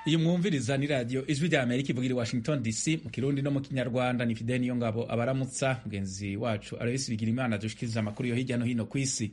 iyi mwumviriza ni radiyo ijwi rya amerika ivugira i washington dc mu kirundi no mu kinyarwanda ni fide niyo ngabo abaramutsa mugenzi wacu aloyisi bigira imana dushikiriza amakuru yo hirya no hino ku isi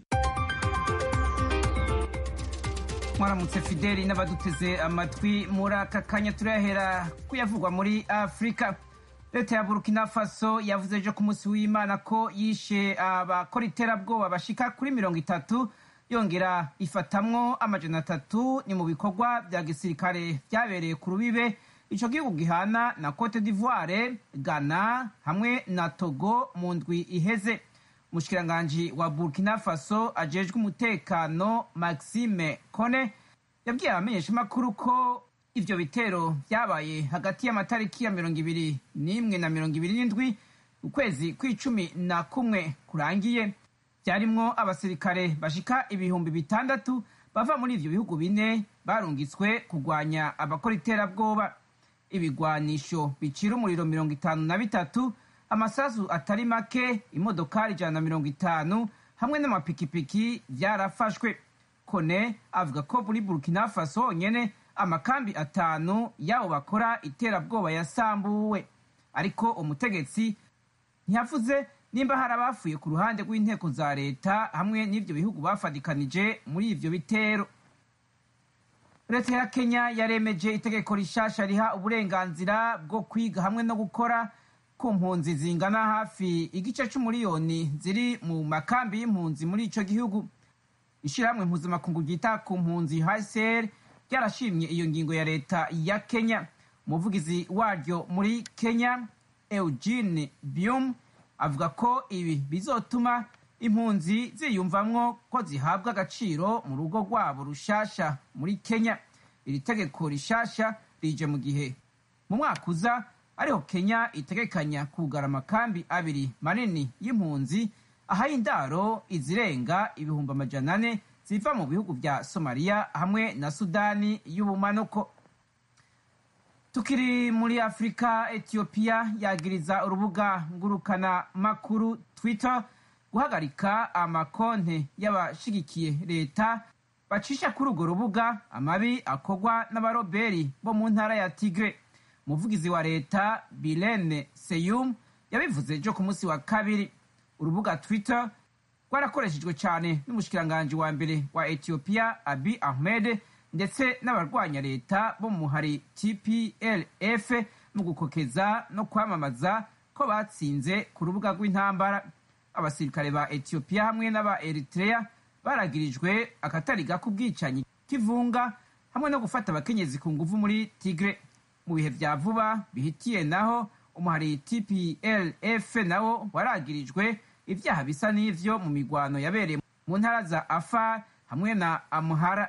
mwaramutse fideli n'abaduteze amatwi muri aka kanya turahera kuyavugwa muri afurika leta ya burkina faso yavuze ejo ku munsi w'imana ko yishe abakora iterabwoba bashika kuri mirongo itatu yongera ifatamwo amajana atatu ni mu bikorwa bya gisirikare byabereye ku rubibe ico gihugu gihana na cote d'ivoire ghana hamwe na togo mu ndwi iheze umushikiranganji wa burkina faso ajejwe umutekano maxime kone yabwiye abamenyeshamakuru ko ivyo bitero vyabaye hagati y'amatariki ya mirongo ibiri n'imwe na mirongo ibiri n'indwi ukwezi kw'icumi na kumwe kurangiye vyarimwo abasirikare bashika ibihumbi bitandatu bava muri ivyo bihugu bine barungitswe kurwanya abakora iterabwoba ibigwanisho bicira umuriro mirongo itanu na bitatu amasasu atari make imodokari ijana na mirongo itanu hamwe n'amapikipiki vyarafashwe kone avuga ko muri burkina faso honyene amakambi atanu y'abo bakora iterabwoba yasambuwe ariko umutegetsi ntiyavuze nimba hari abafuye ku ruhande rw'inteko za leta hamwe n'ivyo bihugu bafadikanije muri ivyo bitero leta ya kenya yaremeje itegeko rishasha riha uburenganzira bwo kwiga hamwe no gukora ku mpunzi zingana hafi igice c'umuriyoni ziri mu makambi y'impunzi muri ico gihugu ishirahamwe mpuzamakungu ryita ku mpunzi hcr ryarashimye iyo ngingo ya leta ya kenya umuvugizi waryo muri kenya eugene bium avuga ko ibi bizotuma impunzi ziyumvamwo ko zihabwa agaciro mu rugo rwabo rushasha muri kenya iri tegeko rishasha rije mu gihe mu mwaka uza ariho kenya itegekanya kugara amakambi abiri manini y'impunzi ahaye indaro izirenga ibihumbi amajana ane ziva mu bihugu vya somaliya hamwe na sudani y'ubumanuko tukiri muri afurika etiyopiya yagiriza urubuga ngurukana makuru twitter guhagarika amakonte y'abashigikiye leta bacisha kuri urwo rubuga amabi akorwa n'abaroberi bo mu ntara ya tigre umuvugizi wa leta bilene seyum yabivuze ejo ku munsi wa kabiri urubuga twitter rwarakoreshejwe cyane n'umushikiranganji wa mbere wa etiyopiya abi ahmed ndetse n'abarwanya leta bo mu muhari tplf mu gukokeza no kwamamaza ko batsinze ku rubuga rw'intambara abasirikare ba etiyopiya hamwe n'aba eritrea baragirijwe akatari gako ubwicanyi k'ivunga hamwe no gufata abakenyezi ku nguvu muri tigre mu bihe vya vuba bihitiye naho umuhari tplf nawo waragirijwe ivyaha bisa n'ivyo mu migwano yabereye mu ntara za afar hamwe na amuhara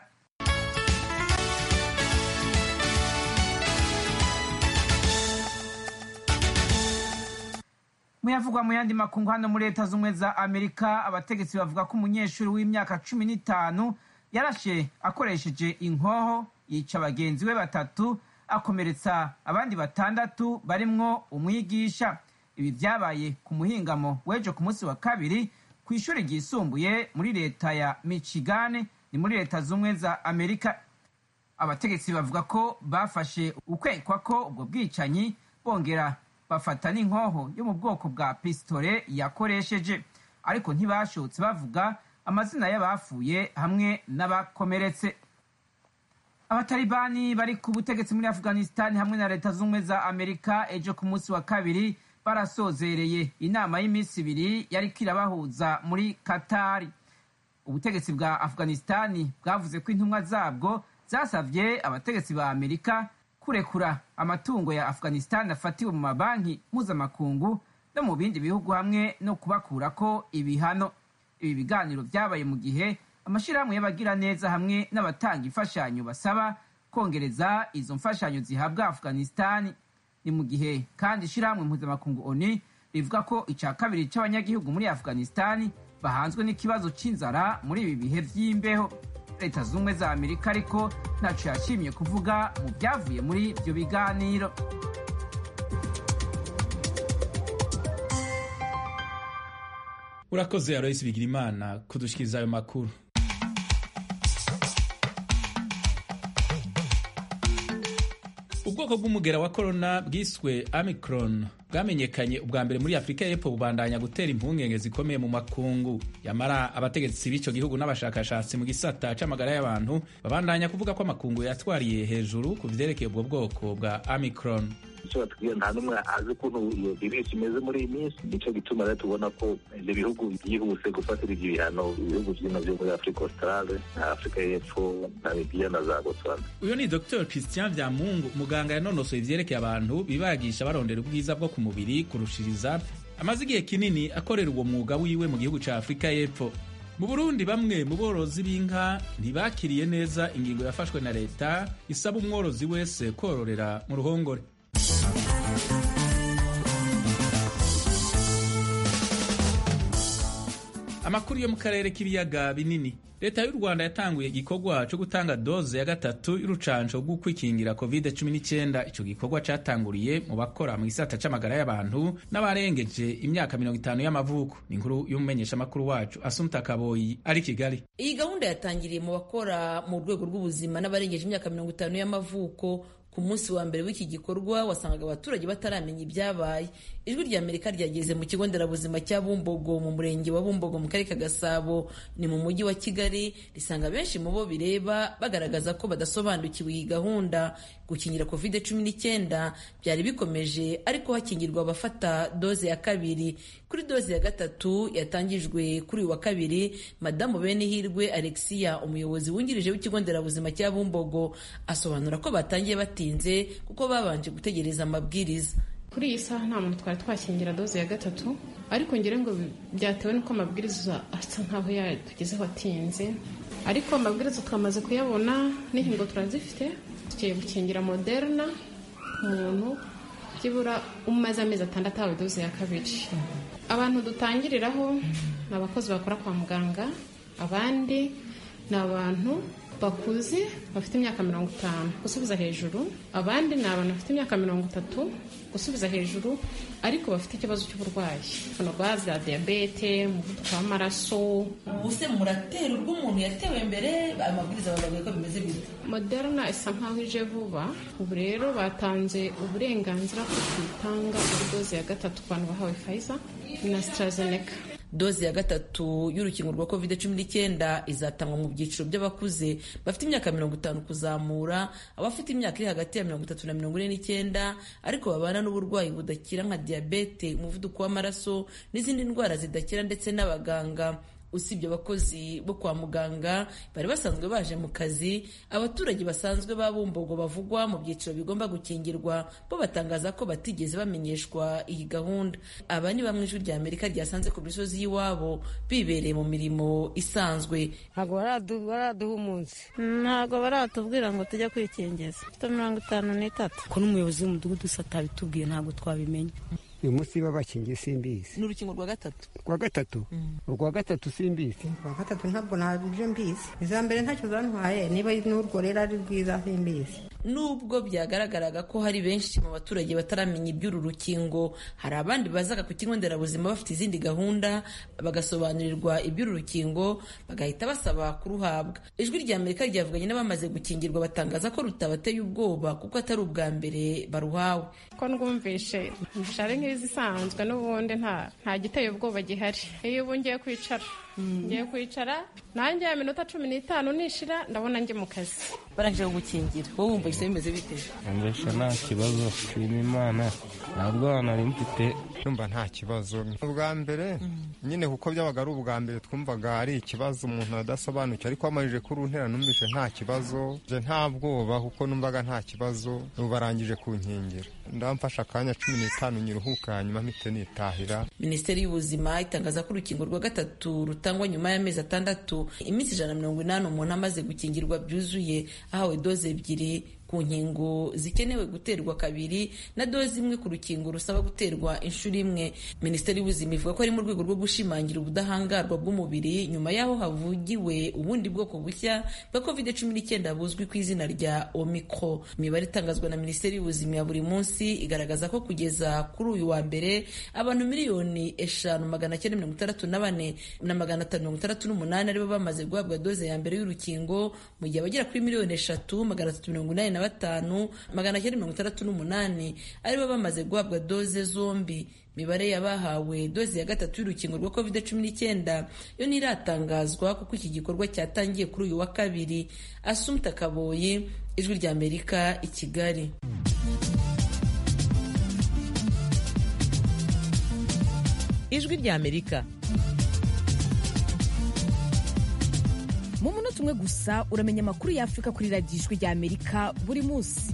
muyavugwa mu yandi makungu hano muri leta z'ubumwe za amerika abategetsi bavuga ko umunyeshuri w'imyaka cumi n'itanu yarashe akoresheje inkoho yica bagenzi be batatu akomeretsa abandi batandatu barimwo umwigisha ibi vyabaye ku muhingamo w'ejo ku munsi wa kabiri ku ishuri ryisumbuye muri leta ya michigan ni muri leta z'ubumwe za amerika abategetsi bavuga ko bafashe ukwekwa ko ubwo bwicanyi bongera bafata n'inkoho yo mu bwoko bwa pisitore yakoresheje ariko ntibashotse bavuga amazina y'abafuye hamwe n'abakomeretse abatalibani bari ku butegetsi muri afghanistan hamwe na leta z'ubumwe za amerika ejo ku munsi wa kabiri barasozereye inama y'iminsi ibiri yariko irabahuza muri katari ubutegetsi bwa afghanistani bwavuze ko intumwa zabwo zasavye abategetsi ba amerika kurekura amatungo ya afghanistan afatiwe mu mabanki mpuzamakungu no mu bindi bihugu hamwe no kubakurako ibihano ibi biganiro vyabaye mu gihe amashirahamwe y'abagiraneza hamwe n'abatanga imfashanyo basaba kongereza izo mfashanyo zihabwa afghanistani ni mu gihe kandi ishirahamwe mpuzamakungu oni rivuga ko ica kabiri c'abanyagihugu muri afghanistani bahanzwe n'ikibazo c'inzara muri ibi bihe vy'imbeho leta z'ubumwe za amerika ariko ntaco yashimye kuvuga mu vyavuye muri ivyo biganiro urakoze aloyisi bigira imana kudushikiriza ayo makuru ubwoko bw'umugera wa korona bwiswe Omicron bwamenyekanye ubwa mbere muri afurika y'epfo bubandanya gutera impungenge zikomeye mu makungu yamara abategetsi b'icyo gihugu n'abashakashatsi mu gisata c'amagara y'abantu babandanya kuvuga ko amakungu yatwariye hejuru ku vyerekeye ubwo bwoko bwa Omicron icyo batubwira nta n'umwe azi ukuntu iyo virusi imeze muri iyi minsi nicyo gituma rero tubona ko ibyo bihugu byihuse gufatira ibyo bihano ibihugu byino byo muri afurika australe na afurika y'epfo namibiya na za botswana uyu ni dr christian vyamungu muganga yanonosoye ivyerekeye abantu bibagisha barondera ubwiza bwo ku mubiri kurushiriza amaze igihe kinini akorera uwo mwuga wiwe mu gihugu ca afurika y'epfo mu burundi bamwe mu borozi b'inka ntibakiriye neza ingingo yafashwe na leta isaba umworozi wese kororera mu ruhongore amakuru yo mu karere k'ibiyaga binini leta y'u rwanda yatanguye igikorwa cyo gutanga doze ya gatatu y'urucanco rwo kwikingira covid 19 ico gikorwa catanguriye mu bakora mu gisata c'amagara y'abantu n'abarengeje imyaka mirongo itanu y'amavuko ni inkuru y'umumenyeshamakuru wacu asumta kaboyi ari kigali iyi gahunda yatangiriye mu bakora mu rwego rw'ubuzima n'abarengeje imyaka mirongo itanu y'amavuko ku munsi wa mbere w'iki gikorwa wasangaga abaturage bataramenya ibyabaye ijwi rya amerika ryageze mu kigo nderabuzima cya bumbogo mu murenge wa bumbogo mu karere ka gasabo ni mu mujyi wa kigali risanga benshi mu bo bireba bagaragaza ko badasobanukiwe iyi gahunda gukingira covid cumi n'icyenda byari bikomeje ariko hakingirwa abafata doze ya kabiri kuri doze ya gatatu yatangijwe kuri uyu wa kabiri madamu benihirwe alexia umuyobozi wungirije w'ikigo nderabuzima cya bumbogo asobanura ko batangiye batinze kuko babanje gutegereza amabwiriza kuri iyi saha nta muntu twari twakingira doze ya gatatu ariko ngira ngo byatewe n'uko amabwiriza asa nkaho yatugezeho atinze ariko amabwiriza twamaze kuyabona n'inkingo turazifite tugiye gukingira moderna umuntu byibura umaze amezi atandatu ahawe doze ya kabiri abantu dutangiriraho ni abakozi bakora kwa muganga abandi ni abantu bakuze bafite imyaka mirongo itanu gusubiza hejuru abandi ni abantu bafite imyaka mirongo itatu gusubiza hejuru ariko bafite ikibazo cy'uburwayi hano za diyabete umuvuduko w'amaraso ubu se muratera urw'umuntu yatewe mbere amabwiriza bavuga ko bimeze bite moderna isa nkaho ije vuba ubu rero batanze uburenganzira ko tuyitanga muri doze ya gatatu ku bantu bahawe fayiza na sitarazeneka doze ya gatatu y'urukingo rwa covid cumi n'icyenda izatangwa mu byiciro by'abakuze bafite imyaka mirongo itanu kuzamura abafite imyaka iri hagati ya mirongo itatu na mirongo ine n'icyenda ariko babana n'uburwayi budakira nka diyabete umuvuduko w'amaraso n'izindi ndwara zidakira ndetse n'abaganga usibye abakozi bo kwa muganga bari basanzwe baje mu kazi abaturage basanzwe ba bumbogo bavugwa mu byiciro bigomba gukingirwa bo batangaza ko batigeze bamenyeshwa iyi gahunda aba ni bamwe ijwi rya amerika ryasanze ku misozi y'iwabo bibereye mu mirimo isanzwe ntabwo baraduha umunsi ntabwo baratubwira ngo tujye kwikingiza mfite mirongo itanu n'itatu ko n'umuyobozi w'umudugudu usa atabitubwiye ntabwo twabimenya uyu munsi babakingiye simbizi ni urukingo rwa gatatu rwa gatatu urwa gatatu simbizi rwa gatatu ntabwo ntabyo mbizi iza mbere ntacyo zantwaye niba n'urwo rero ari rwiza simbizi nubwo byagaragaraga ko hari benshi mu baturage bataramenya iby'uru rukingo hari abandi bazaga ku kigo nderabuzima bafite izindi gahunda bagasobanurirwa iby'uru rukingo bagahita basaba kuruhabwa ijwi rya amerika ryavuganye n'abamaze gukingirwa batangaza ko rutabateye ubwoba kuko atari ubwa mbere baruhawe ko ndwumvishe ari nk'izisanzwe n'ubundi nta nta giteye ubwoba gihari iyo ubu ngiye kwicara ngiye kwicara nanjye ya minota cumi n'itanu nishira ndabona njye mu kazi barangije gukingira wowe wumva ise bimeze bite mbese nta kibazo nshima imana nta bwana nari mfite numva nta kibazo ubwa mbere nyine kuko byabaga ari ubwa mbere twumvaga ari ikibazo umuntu adasobanukiwe ariko wamajije kuri untera numvise nta kibazo nje nta bwoba kuko numvaga nta kibazo ubu barangije kunkingira ndamfasha akanya cumi n'itanu nyiruhuka hanyuma mpite nitahira minisiteri y'ubuzima itangaza ko urukingo rwa gatatu rutangwa nyuma y'amezi atandatu iminsi ijana na mirongo inani umuntu amaze gukingirwa byuzuye ahawe doze ebyiri ku nkingo zikenewe guterwa kabiri na doze imwe ku rukingo rusaba guterwa inshuro imwe minisiteri y'ubuzima ivuga ko ari mu rwego rwo gushimangira ubudahangarwa bw'umubiri nyuma y'aho havugiwe ubundi bwoko bushya bwa covid cumi n'icyenda buzwi ku izina rya omicro imibare itangazwa na minisiteri y'ubuzima ya buri munsi igaragaza ko kugeza kuri uyu wa mbere abantu miliyoni eshanu magana cyenda mirongo itandatu na bane na magana atanu mirongo itandatu n'umunani aribo bamaze guhabwa doze ya mbere y'urukingo mu gihe abagera kuri miliyoni eshatu magana atatu mirongo inani na batanu magana cyenda mirongo itandatu n'umunani aribo bamaze guhabwa doze zombi imibare y'abahawe doze ya gatatu y'urukingo rwa covid cumi n'icyenda yo ntiratangazwa kuko iki gikorwa cyatangiye kuri uyu wa kabiri asumta kaboyi ijwi rya amerika i kigali ijwi rya amerika mu munota umwe gusa uramenya amakuru y'afurika kuri radiyo ijwi rya amerika buri munsi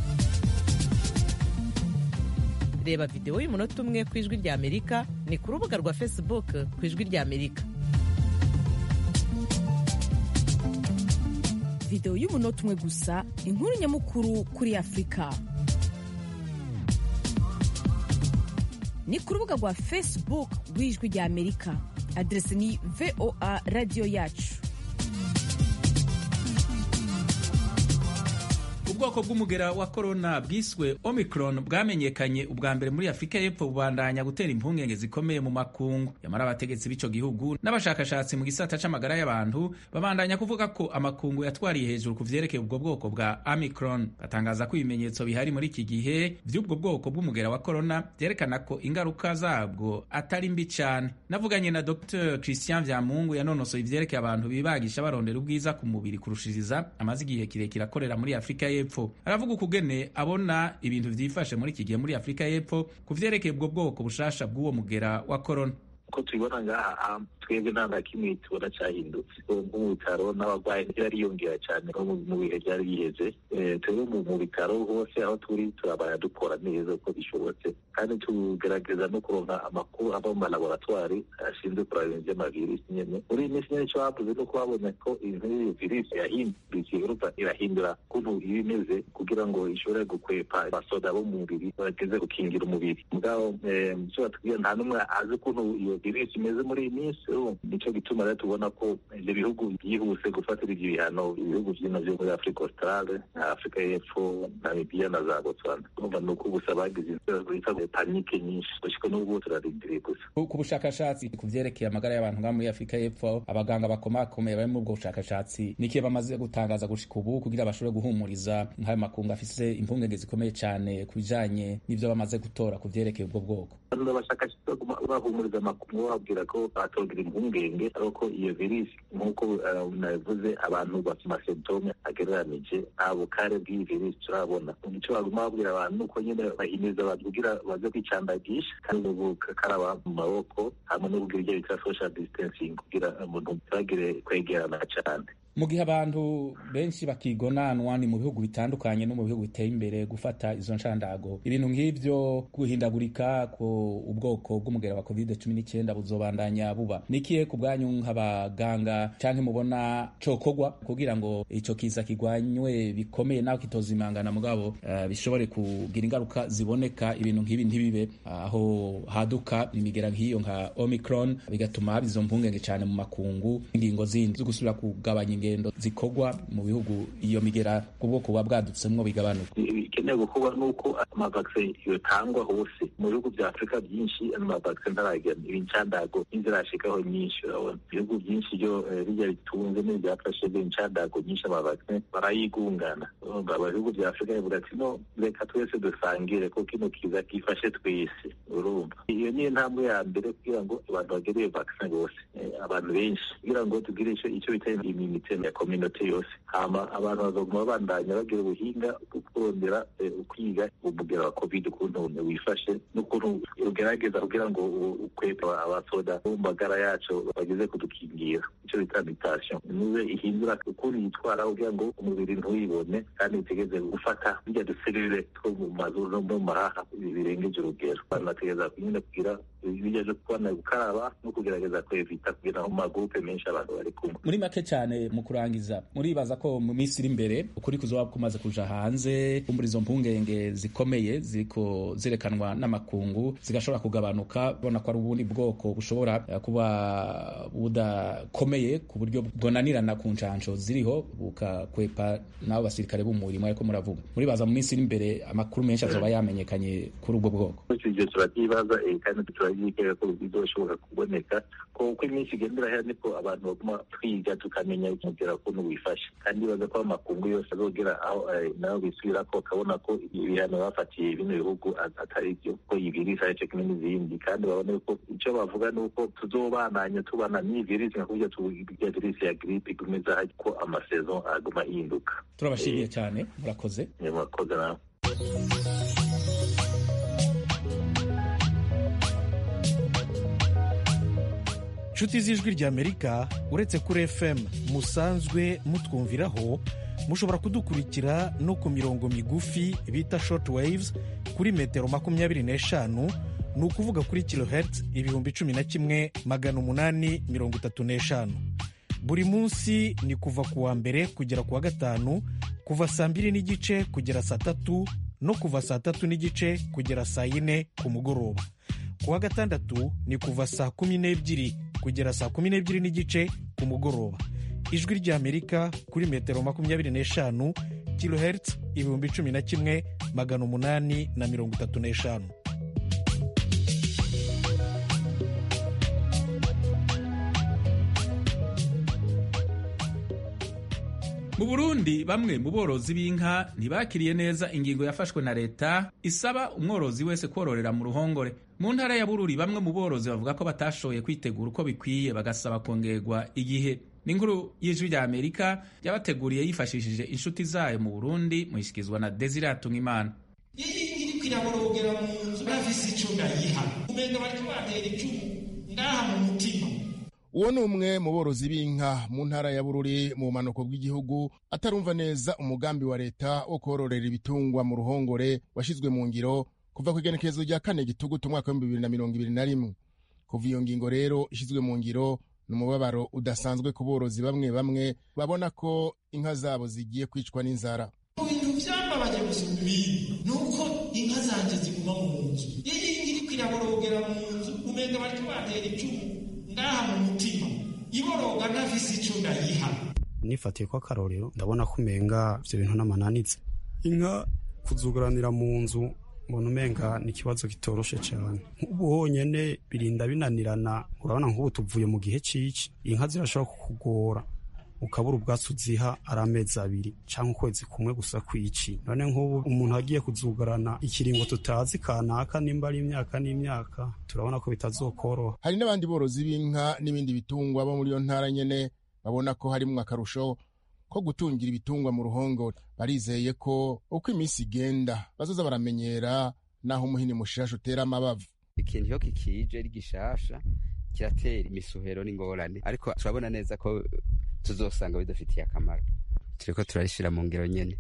reba videwo y'umunota umwe ku ijwi rya amerika ni ku rubuga rwa facebook ku ijwi rya amerika videwo y'umunota umwe gusa inkuru nyamukuru kuri afurika ni ku rubuga rwa facebook rw'ijwi rya amerika aderesi ni voa radiyo yacu ubwoko bw'umugera wa korona bwiswe omicron bwamenyekanye ubwa mbere muri afurika y'epfo bubandanya gutera impungenge zikomeye mu makungu yamara abategetsi b'ico gihugu n'abashakashatsi mu gisata c'amagara y'abantu babandanya kuvuga ko amakungu yatwariye hejuru ku vyerekeye ubwo bwoko bwa omicron batangaza ko ibimenyetso bihari muri iki gihe vy'ubwo bwoko bw'umugera wa korona vyerekana ko ingaruka zabwo atari mbi cane navuganye na dr christian vyamungu yanonosoye ivyerekeye abantu bibagisha barondera ubwiza ku mubiri kurushiriza amaze igihe kirekire akorera muri afurika y'epfo aravuga ukugene abona ibintu vyifashe muri iki gihe muri afurika y'epfo ku vyerekeye ubwo bwoko bushasha bw'uwo mugera wa korona uko tubibona ngaha twebwe nta na kimwe tubona cyahindutse nko mu bitaro n'abarwayi bariyongera cyane no mu bihe byari biheze twebwe mu bitaro hose aho turi turabaya dukora neza uko bishobotse kandi tugerageza no kuronka amakuru ava mu malaboratwari ashinzwe kuraba ibintu by'amavirisi nyene muri iyi minsi nyene icyo bavuze ni uko babonye ko iyo virisi yahindutse iruta irahindura ukuntu iba imeze kugira ngo ishobore gukwepa abasoda bo mu mubiri bageze gukingira umubiri mugabo icyo batubwira nta n'umwe azi ukuntu iyo virisi imeze muri iyi minsi nicyo gituma rero tubona ko ibyo bihugu byihuse gufatira ibyo bihano ibihugu byino byo muri afurika australe na afurika y'epfo namibiya na za botswana urumva ni uko gusa bagize bita panike nyinshi gushika n'ubwo turarindiriye gusa ku bushakashatsi ku vyerekeye amagara y'abantu ngaha muri afurika y'epfo abaganga bakomakomeye bari muri ubwo bushakashatsi nikiye bamaze gutangaza gushika ubu kugira bashobore guhumuriza nk'ayo makungu afise impungenge zikomeye cane ku bijanye n'ivyo bamaze gutora ku vyerekeye ubwo bwoko abashakashatsi bahumuriza amakuru babwira ko batogira impungenge ariko iyo virisi nk'uko nabivuze abantu bafite amasemptome agereranije nta bukare bw'iyi virisi turabona icyo baguma babwira abantu ni uko nyine bahimiriza abantu kugira baze kwicandagisha kandi gukaraba mu maboko hamwe no kugira ibyo bita social distancing kugira umuntu ntibagire kwegerana cyane mu gihe abantu benshi bakigonanwa ni mu bihugu bitandukanye no mu bihugu biteye imbere gufata izo nshandago ibintu nk'ivyo guhindagurika ku ubwoko bw'umugera wa covid cumi n'icyenda buzobandanya buba nikiye ku bwanyu nk'abaganga canke mubona cokogwa kugira ngo ico kiza kigwanywe bikomeye naho kitozimangana mugabo uh, bishobore kugira ingaruka ziboneka ibintu nk'ibi ntibibe aho uh, haduka imigera nk'iyo nka omicron bigatuma haba izo mpungenge cane mu makungu ingingo zindi zo gusubira kugabanya ingendo zikorwa mu bihugu iyo migera ku bwoko buba bwadutsemwo bigabanuka bikenewe gukorwa n'uko amavaksin yotangwa hose mu bihugu bya afurika byinshi amavaksin ntaragera ibincandago n'inzirashikaho nyinshi urabona ibihugu byinshi byo bijya bitunze n'ibyafashe b'incandago nyinshi amavaksin barayigungana ibihugu bya afurika bivuga ati no reka twese dusangire ko kino kiza gifashe twese urumva iyo niyo ntambwe ya mbere kugira ngo abantu bagere iyo vaksin bose abantu benshi kugira ngo tugire icyo bita immunite ya community yose hama abantu bazoguma babandanya bagira ubuhinga bwo kurondera kwiga umugera wa covid ukuntu wifashe n'ukuntu ugerageza kugira ngo ukwepe abasoda bo mu magara yacu bageze kudukingira icyo bita mutation niwe ihindura ukuntu yitwara kugira ngo umubiri ntuwibone kandi utegeze gufata bijya duserire two mu mazuru no mu mahaha birengeje urugero abantu bategereza nyine kugira bijya byo kubona gukaraba no kugerageza kwevita kugira mu magurupe menshi abantu bari kumwe muri make cyane mu kurangiza muribaza ko mu minsi iri imbere ukuri kuzoba kumaze kuja hanze kumbura izo mpungenge zikomeye ziriko zirekanwa n'amakungu zigashobora kugabanuka bona ko ari ubundi bwoko bushobora kuba budakomeye ku buryo bwonanirana ku ncansho ziriho bukakwepa n'abo basirikare b'umurimo ariko muravuga muribaza mu minsi iri imbere amakuru menshi azoba yamenyekanye kuri ubwo bwoko ibyo turabyibaza kandi turabyikeka ko bizoshobora kuboneka ko uko iminsi igenda irahera niko abantu baguma twiga tukamenya umugera ukuntu wifashe kandi baza ko amakungu yose azogera aho naho bisubira bakorera ko bakabona ko ibihano bafatiye bino bihugu atari byo ko iyi virisi ari cyo kimwe n'izindi kandi babone ko icyo bavuga ni uko tuzobananya tubana n'iyi virisi nka kurya tuya virisi ya giripe igumeza ko amasezo aguma yihinduka turabashimiye cyane murakoze murakoze nawe inshuti z'ijwi ry'amerika uretse kuri fm musanzwe mutwumviraho mushobora kudukurikira no ku mirongo migufi bita short waves kuri metero makumyabiri n'eshanu ni ukuvuga kuri kilohertz ibihumbi cumi na kimwe magana umunani mirongo itatu n'eshanu buri munsi ni kuva ku wa mbere kugera ku wa gatanu kuva saa mbiri n'igice kugera saa tatu no kuva saa tatu n'igice kugera saa yine ku mugoroba ku wa gatandatu ni kuva saa kumi n'ebyiri kugera saa kumi n'ebyiri n'igice ku mugoroba ijwi ry'amerika kuri metero makumyabiri n'eshanu kilohertz ibihumbi cumi na kimwe magana umunani na mirongo itatu n'eshanu mu burundi bamwe mu borozi b'inka ntibakiriye neza ingingo yafashwe na leta isaba umworozi wese kororera mu ruhongore mu ntara ya bururi bamwe mu borozi bavuga ko batashoboye kwitegura uko bikwiye bagasaba kongerwa igihe n'inkuru y'ijwi rya amerika yabateguriye yifashishije inshuti zayo mu burundi muyishyikirizwa na desire imana iri kwiraborogera mu nzu bafise ico ndayiha umenga bariko batera icumu ngaha mu mutima uwo ni umwe mu borozi b'inka mu ntara ya bururi mu bumanuko bw'igihugu atarumva neza umugambi wa leta wo kororera ibitungwa mu ruhongore washyizwe mu ngiro kuva ku igenekerezo rya kane gitugutu umwaka w'ibihumbi bibiri na mirongo ibiri na rimwe kuva iyo ngingo rero ishyizwe mu ngiro ni umubabaro udasanzwe ku borozi bamwe bamwe babona ko inka zabo zigiye kwicwa n'inzara mu bintu byambabaje gusumba ibindi ni uko inka zanjye ziguma mu nzu iyo iri kwiraborogera mu nzu umenga bariko batera icumu ngaha mu mutima iboroga ntafise ico ndayiha nifatiye ko akarorero ndabona ko umenga ivyo bintu n'amananitse inka kuzuguranira mu nzu mbona umenga ni ikibazo kitoroshe cyane nk'ubu honyene birinda binanirana urabona nk'ubu tuvuye mu gihe c'ici inka zirashobora kukugora ukabura ubwatsi uziha ari amezi abiri cyangwa ukwezi kumwe gusa kwici none nk'ubu umuntu agiye kuzugarana ikiringo tutazi kanaka nimba ari imyaka n'imyaka turabona ko bitazokoroha hari n'abandi borozi b'inka n'ibindi bitungwa bo muri iyo ntara nyene babona ko harimwo akarusho ko gutungira ibitungwa mu ruhongore barizeye ko uko iminsi igenda bazoza baramenyera naho umuhini mushasha utera amabavu ikintu iyo kikije ari gishasha kiratera imisuhero n'ingorane ariko turabona neza ko tuzosanga bidafitiye akamaro turiko turarishira mu ngero nyene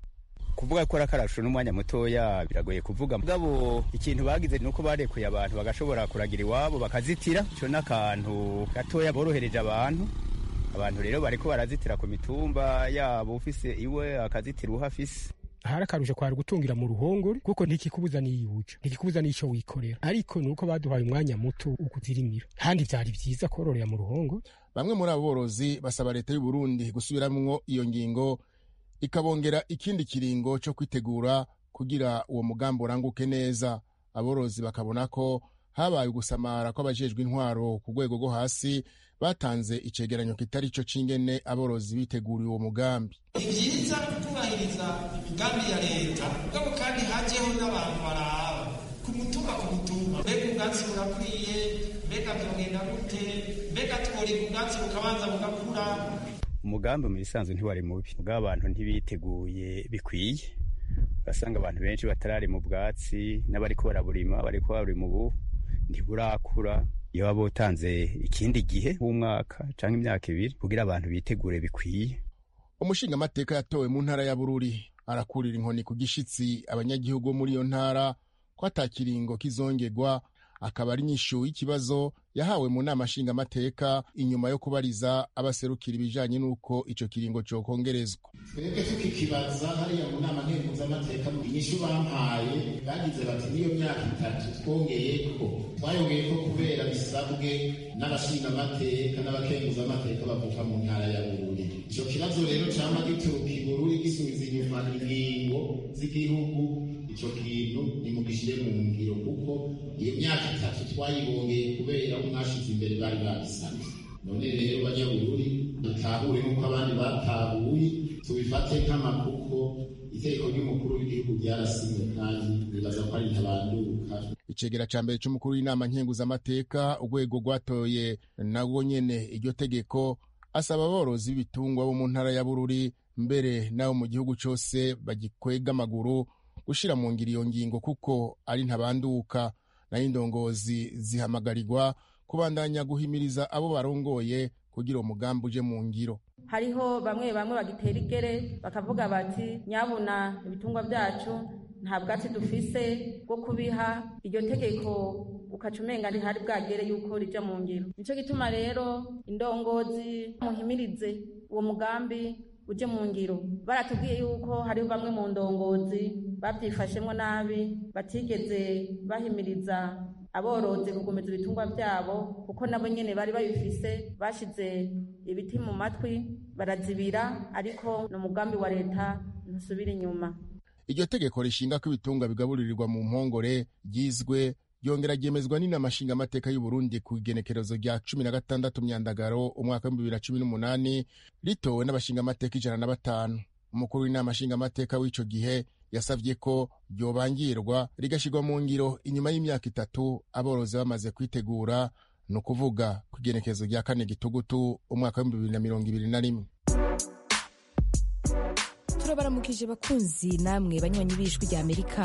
kuvuga ko arakarasho n'umwanya mutoya biragoye kuvuga mugabo ikintu bagize ni uko barekuye abantu bagashobora kuragira iwabo bakazitira ico n'akantu gatoya borohereje abantu abantu rero bariko barazitira ku mitumba yabo ufise iwe akazitira uhafise hari akarusho kwari gutungira mu ruhongore kuko ntikikubuza niyuja ntikikubuza n'ico wikorera ariko nuko baduhaye umwanya muto ukuzirimira kandi vyari vyiza kororera mu ruhongore bamwe muri abo borozi basaba leta y'u Burundi gusubiramwo iyo ngingo ikabongera ikindi kiringo co kwitegura kugira uwo mugambi uranguke neza aborozi bakabona ko habaye ugusamara kw'abajejwe intwaro ku rwego rwo hasi batanze icegeranyo kitari co c'ingene aborozi biteguriye uwo mugambi ni vyiza kubahiriza imigambi ya leta mugabo kandi hajeho n'abantu baraba ku mutumba ku mutumba mbega ubwatsi burakwiye mbega vyogenda gute mbega tworika ubwatsi bukabanza bugakura umugambi mu bisanzwe ntiwari mubi mugabo abantu ntibiteguye bikwiye urasanga abantu benshi batarari mu bwatsi n'abariko baraburima bariko barima ubu ntiburakura iyo waba utanze ikindi gihe w'umwaka canke imyaka ibiri kugira abantu bitegure bikwiye umushingamateka yatowe mu ntara ya bururi arakurira inkoni ku gishitsi abanyagihugu bo muri iyo ntara ko atakiringo kizongerwa akaba ari inyishu y'ikibazo yahawe mu nama nshingamateka inyuma yo kubariza abaserukira ibijanye n'uko ico kiringo cokongerezwa twebwe tukikibaza hariya mu nama nkenguzamateka inyishu bampaye bagize bati n'iyo myaka itatu twongeyeko twayongeyeko kubera bisabwe n'abashingamateka n'abakenguzamateka bavuka mu ntara ya bururi ico kibazo rero cama gituruka i bururi gisubiza inyuma ingingo z'igihugu ico kintu nimugishire mu ngiro kuko iyo myaka itatu twayibongeye kubera ko mwashize imbere bari babisabye none rero banyabururi dutahure nk'uko abandi batahuye tubifate nk'amakuko iteko ry'umukuru w'igihugu ryarasinywe kandi nibaza ko ari ntabanduka icegera ca mbere c'umukuru w'inama nkenguzamateka urwego rwatoye narwo nyene iryo tegeko asaba aborozi b'ibitungwa bo mu ntara ya bururi mbere n'abo mu gihugu cose bagikwega amaguru gushira mu ngiro iyo ngingo kuko ari ntabanduka nayo indongozi zihamagarirwa kubandanya guhimiriza abo barongoye kugira uwo mugambi uje mu ngiro hariho bamwe bamwe bagitera igere bakavuga bati nyabuna ibitungwa byacu nta bwatsi dufise bwo kubiha iryo tegeko ukaca umenga ntihari bwagere yuko rija mu ngiro nico gituma rero indongozi muhimirize uwo mugambi uje mu ngiro baratubwiye yuko hariho bamwe mu ndongozi babyifashemwo nabi batigeze bahimiriza aborozi kugumeza ibitungwa byabo kuko nabo nyene bari babifise bashize ibiti mu matwi barazibira ariko ni umugambi wa leta ntusubira inyuma iryo tegeko rishinga ko ibitungwa bigaburirirwa mu mpongore ryizwe ryongera ryemezwa n'inama nshingamateka y'uburundi ku igenekerezo rya cumi na gatandatu myandagaro umwaka w'ibihumbi bibiri na cumi n'umunani ritowe n'abashingamateka ijana na batanu umukuru w'inama nshingamateka w'ico gihe yasavye ko ryobangirwa rigashyirwa mu ngiro inyuma y'imyaka itatu aborozi bamaze kwitegura ni ukuvuga ku igenekerezo rya kane gitugutu umwaka w'ibihumbi bibiri na mirongo ibiri na rimwe turabaramukije bakunzi namwe banywanyi b'ijwi rya amerika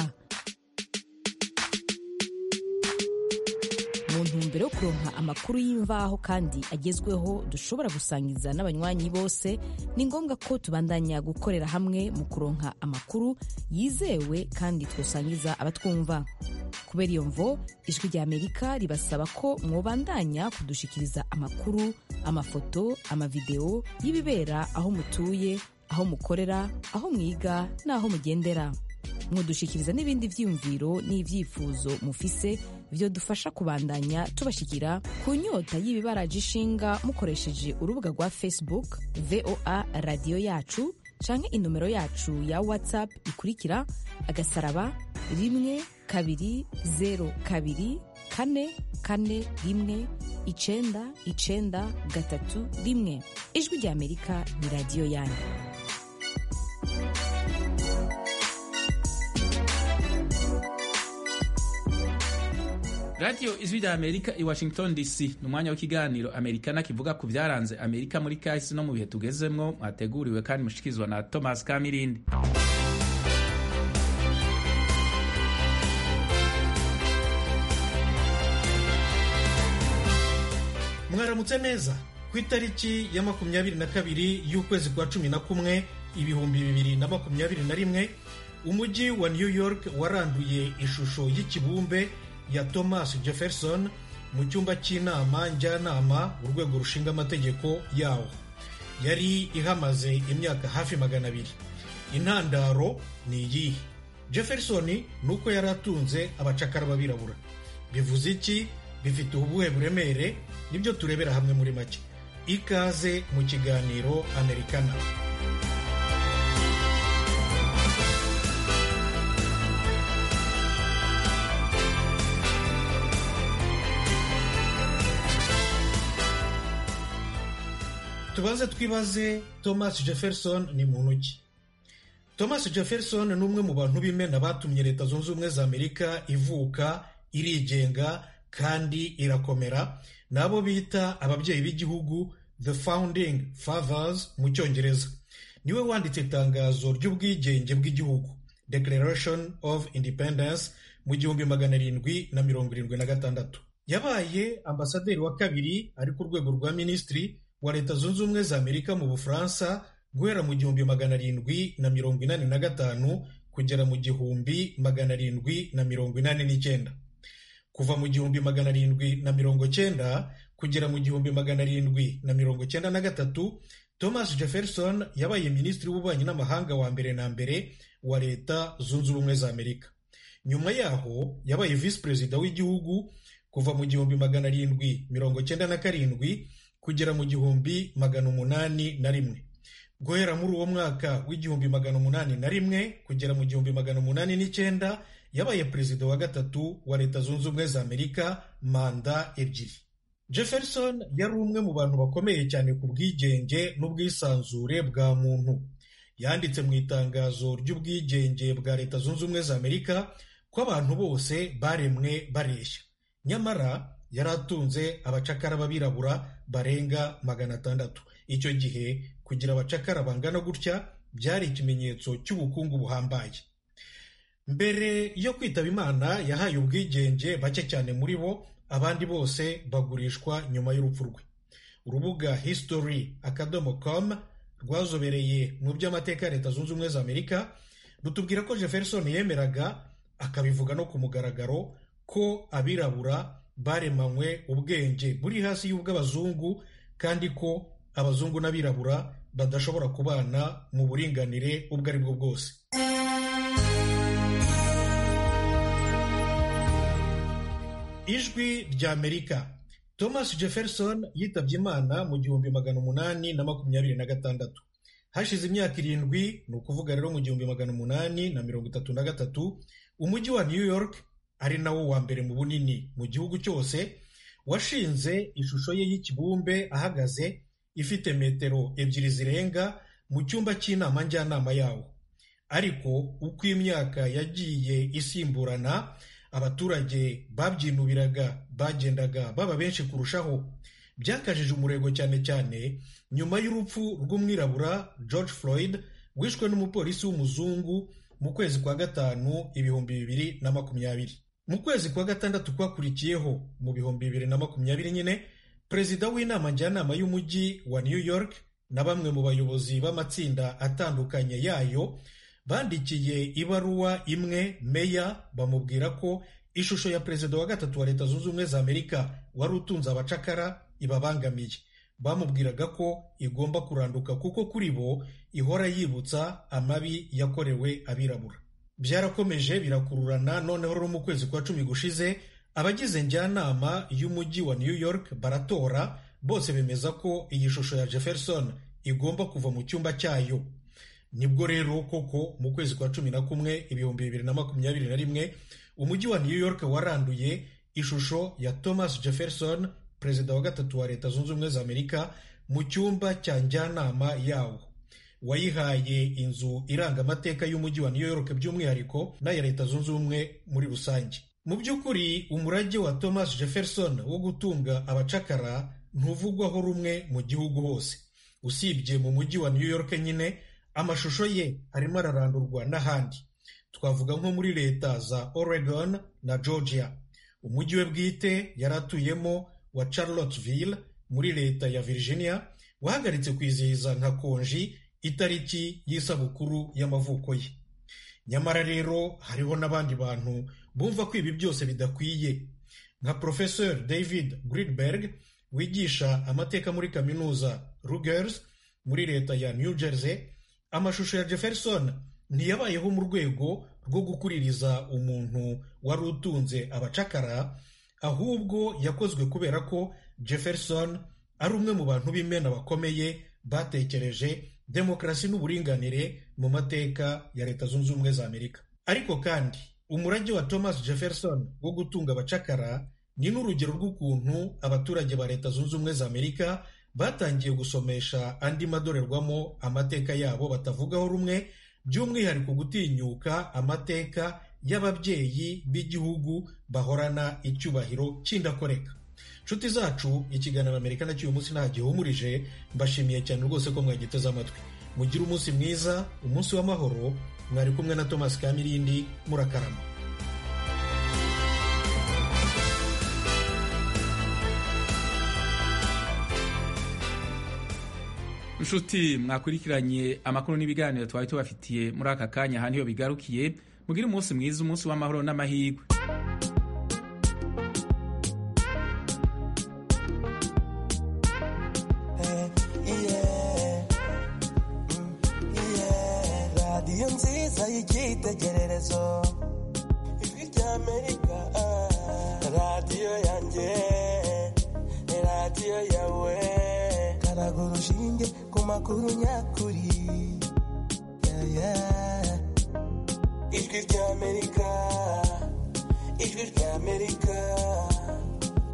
mu ntumbero yo kuronka amakuru y'imvaho kandi agezweho dushobora gusangiza n'abanywanyi bose ni ngombwa ko tubandanya gukorera hamwe mu kuronka amakuru yizewe kandi twosangiza abatwumva kubera iyo mvo ijwi rya amerika ribasaba ko mwobandanya kudushikiriza amakuru amafoto amavideo y'ibibera aho mutuye aho mukorera aho mwiga n'aho mugendera mudushikiriza n'ibindi vyiyumviro n'ivyifuzo mufise vyo dufasha kubandanya tubashikira ku nyota y'ibibaraje ishinga mukoresheje urubuga rwa facebook voa radiyo yacu canke inomero yacu ya whatsapp ikurikira agasaraba rimwe kabiri zero kabiri kane kane rimwe icenda icenda gatatu rimwe ijwi rya amerika ni radiyo yanyu radiyo ijwi rya amerika i washington dc ni umwanya w'ikiganiro amerikana kivuga ku byaranze amerika muri kahise no mu bihe tugezemwo mwateguriwe kandi mushikirizwa na thomas kamirindi mwaramutse neza ku itariki ya makumyabiri na kabiri y'ukwezi kwa cumi na kumwe ibihumbi bibiri na makumyabiri na rimwe umujyi wa new york waranduye ishusho y'ikibumbe ya thomas jefferson mu cyumba cy'inama njyanama urwego rushinga amategeko yawo yari ihamaze imyaka hafi magana abiri intandaro ni iyihe jefferson ni uko yari atunze abacakara b'abirabura bivuze iki bifite ubuhe buremere nibyo turebera hamwe muri make ikaze mu kiganiro amerikana tubanze twibaze thomas jefferson ni muntu ki thomas jefferson ni umwe mu bantu b'imena batumye leta zunze ubumwe za amerika ivuka irigenga kandi irakomera ni abo bita ababyeyi b'igihugu the founding fathers mu cyongereza niwe wanditse itangazo ry'ubwigenge bw'igihugu declaration of independence mu gihumbi magana arindwi na mirongo irindwi na gatandatu yabaye ambasaderi wa kabiri ari ku rwego rwa minisitiri wa leta zunze ubumwe za amerika mu bufaransa guhera mu gihumbi magana arindwi na mirongo inani na gatanu kugera mu gihumbi magana arindwi na mirongo inani n'icyenda kuva mu gihumbi magana arindwi na mirongo cyenda kugera mu gihumbi magana arindwi na mirongo cyenda na gatatu thomas jefferson yabaye minisitiri w'ububanyi n'amahanga wa mbere na mbere wa leta zunze ubumwe za amerika nyuma yaho yabaye visi perezida w'igihugu kuva mu gihumbi magana arindwi mirongo cyenda na karindwi kugera mu gihumbi magana umunani na rimwe guhera muri uwo mwaka w'igihumbi magana umunani na rimwe kugera mu gihumbi magana umunani n'icyenda yabaye perezida wa gatatu wa leta zunze ubumwe za amerika manda ebyiri jefferson yari umwe mu bantu bakomeye cyane ku bwigenge n'ubwisanzure bwa muntu yanditse mu itangazo ry'ubwigenge bwa leta zunze ubumwe za amerika ko abantu bose baremwe bareshya nyamara yari atunze abacakara b'abirabura barenga magana atandatu icyo gihe kugira abacakara bangana gutya byari ikimenyetso cy'ubukungu buhambaye mbere yo kwitaba imana yahaye ubwigenge bake cyane muri bo abandi bose bagurishwa nyuma y'urupfu rwe urubuga history akadomo com rwazobereye mu by'amateka ya leta zunze ubumwe za amerika rutubwira ko jefferson yemeraga akabivuga no ku mugaragaro ko abirabura baremanywe ubwenge buri hasi y'ubw'abazungu kandi ko abazungu n'abirabura badashobora kubana mu buringanire ubwo ari bwo bwose ijwi ry'amerika thomas jefferson yitabye imana mu gihumbi magana umunani na makumyabiri na gatandatu hashize imyaka irindwi ni ukuvuga rero mu gihumbi magana umunani na mirongo itatu na gatatu umujyi wa new york ari nawo wa mbere mu bunini mu gihugu cyose washinze ishusho ye y'ikibumbe ahagaze ifite metero ebyiri zirenga mu cyumba cy'inama njyanama yawo ariko uko imyaka yagiye isimburana abaturage babyinubiraga bagendaga baba benshi kurushaho byakajije umurego cyane cyane nyuma y'urupfu rw'umwirabura george floyd wishwe n'umupolisi w'umuzungu mu kwezi kwa gatanu ibihumbi bibiri na makumyabiri mu kwezi kwa gatandatu kwakurikiyeho mu bihumbi bibiri na makumyabiri nyine perezida w'inama njyanama y'umujyi wa new york na bamwe mu bayobozi b'amatsinda atandukanye yayo bandikiye ibaruwa imwe meya bamubwira ko ishusho ya perezida wa gatatu wa leta zunze ubumwe za amerika wari utunze abacakara ibabangamiye bamubwiraga ko igomba kuranduka kuko kuri bo ihora yibutsa amabi yakorewe abirabura byarakomeje birakururana noneho rero mu kwezi kwa cumi gushize abagize njyanama y'umujyi wa new york baratora bose bemeza ko iyi shusho ya jefferson igomba kuva mu cyumba cyayo nibwo rero koko mu kwezi kwa cumi na kumwe ibihumbi bibiri na makumyabiri na rimwe umujyi wa new york waranduye ishusho ya thomas jefferson perezida wa gatatu wa leta zunze ubumwe za amerika mu cyumba cya njyanama yawo wayihaye inzu iranga amateka y'umujyi wa new york by'umwihariko n'aya leta zunze ubumwe muri rusange mu by'ukuri umurage wa thomas jefferson wo gutunga abacakara ntuvugwaho rumwe mu gihugu hose usibye mu mujyi wa new york nyine amashusho ye arimo ararandurwa n'ahandi twavuga nko muri leta za oregon na georgia umujyi we bwite yari atuyemo wa charlottesville muri leta ya virginia wahagaritse kwizihiza nka konji itariki y'isabukuru y'amavuko ye nyamara rero hariho n'abandi bantu bumva ko ibi byose bidakwiye nka professeur david gridberg wigisha amateka muri kaminuza rugers muri leta ya new jersey amashusho ya jefferson ntiyabayeho mu rwego rwo gukuririza umuntu wari utunze abacakara ahubwo yakozwe kubera ko jefferson ari umwe mu bantu b'imena bakomeye batekereje demokarasi n'uburinganire mu mateka ya leta zunze ubumwe za amerika ariko kandi umurage wa thomas jefferson wo gutunga abacakara ni n'urugero rw'ukuntu abaturage ba leta zunze ubumwe za amerika batangiye gusomesha andi madorerwamo amateka yabo batavugaho rumwe by'umwihariko gutinyuka amateka y'ababyeyi b'igihugu bahorana icyubahiro cy'indakoreka nshuti zacu ikiganiro amerika nacyo uyu munsi nta gihumurije mbashimiye cyane rwose ko mwagiteze amatwi mugire umunsi mwiza umunsi w'amahoro mwari kumwe na thomas kamirindi murakarama inshuti mwakurikiranye amakuru n'ibiganiro twari tubafitiye muri aka kanya aha niho bigarukiye mugire umunsi mwiza umunsi w'amahoro n'amahirwe radiyo nziza y'icyitegererezo ijwi ry'amerika radiyo yanjye radiyo yawe karaga urushinge ku makuru nyakuri Yeah, yeah. ijwi ry'amerika ijwi ry'amerika